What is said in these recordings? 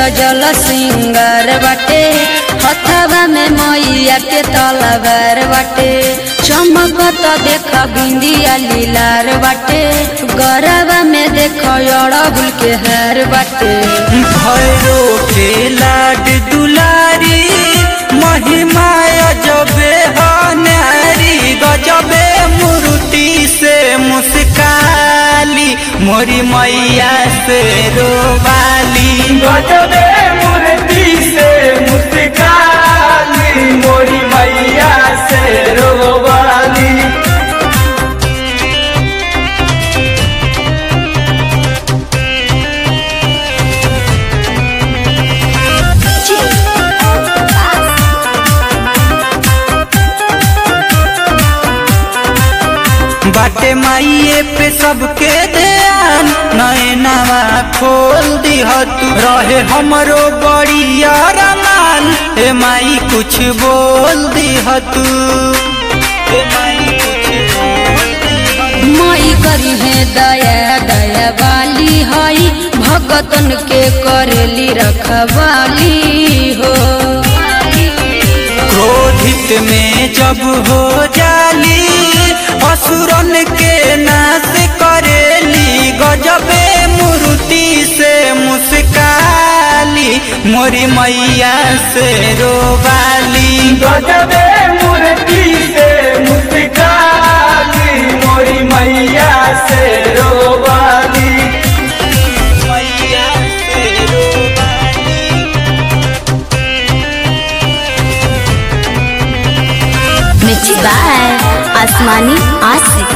सजल सिंगार बाटे हथवा में मैया के तलवार बाटे चमकत देख बिंदिया लीलार बाटे गरबा में देख अड़बुल के हार बाटे भैरो के लाड दुलारी महिमा अजबे हनारी गजबे मूर्ति से मुस्काली मोरी मैया से रोवाली गजबे मूर्ति से मुस्काली मोरी मैया से रोवाली बाटे माइये पे सबके ध्यान नैनवा खोल दिह तू रहे हमरो बड़ी अरमान हे माई कुछ बोल दिह तू हे माई कुछ बोल दिह तू। मई करी है दया दया वाली हई भगतन के करेली रखवाली हो क्रोधित में जब हो जाली असुरन के नाश करेली गजबे मूर्ति से मुस्काली मोरी मैया से रोवाली गजबे मूर्ति से मुस्काली मोरी मैया से रोवाली मैया से रोवाली मिक्स बाय आसमानी आशिक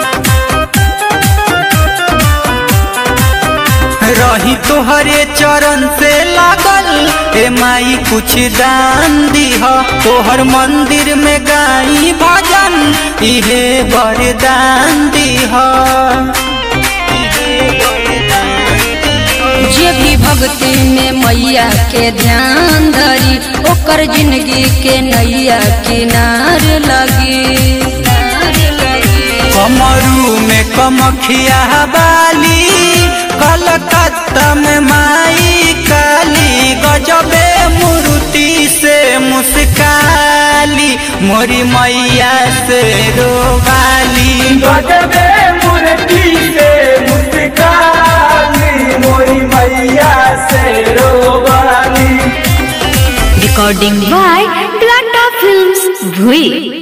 रही तोहरे चरण से लागल ए माई कुछ दान दीह तोहर मंदिर में गाई भजन इहे वरदान दीह जे भी भक्ति में मैया के ध्यान धरी ओकर जिंदगी के नैया किनार लगी कमरू में कमखिया बाली कलकत्ता में माई काली गजबे मूर्ति से मुस्काली मोरी मैया से रोवाली गजबे मूर्ति से मुस्काली मोरी मैया से रोवाली रिकॉर्डिंग बाय टाटा फिल्म्स भुई